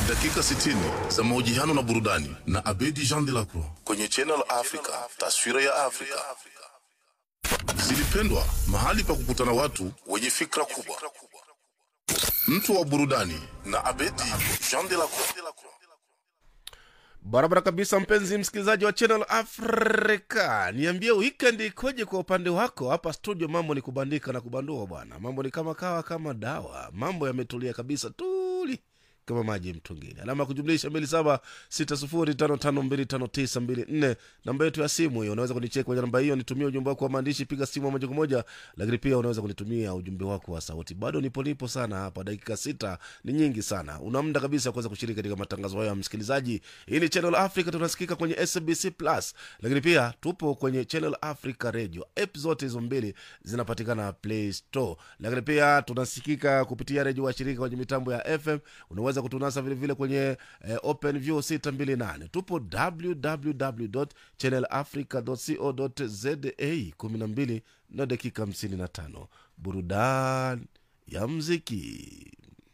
dakika 60 za mahojiano na burudani na Abedi Jean de la Croix kwenye Channel Africa, taswira ya Afrika. Zilipendwa, mahali pa kukutana watu wenye fikra kubwa. Mtu wa burudani na Abedi Jean de la Croix. barabara kabisa mpenzi msikilizaji wa channel africa niambie weekend ikoje kwa upande wako hapa studio mambo ni kubandika na kubandua bwana mambo ni kama kawa kama dawa mambo yametulia kabisa tuli kama maji mtungini alama ya kujumlisha mbili saba sita sufuri tano tano mbili tano tisa mbili nne namba yetu ya simu hiyo unaweza kunicheki kwenye namba hiyo nitumie ujumbe wako wa maandishi piga simu moja kwa moja lakini pia unaweza kunitumia ujumbe wako wa sauti bado nipo nipo sana hapa dakika sita ni nyingi sana una muda kabisa kuweza kushiriki katika matangazo hayo ya msikilizaji hii ni channel africa tunasikika kwenye sbc plus lakini pia tupo kwenye channel africa radio app zote hizo mbili zinapatikana play store lakini pia tunasikika kupitia redio washirika kwenye mitambo ya fm unaweza kutunasa vilevile kwenye eh, open view 628 tupo www channelafrica co za 12 na dakika 55 burudani ya mziki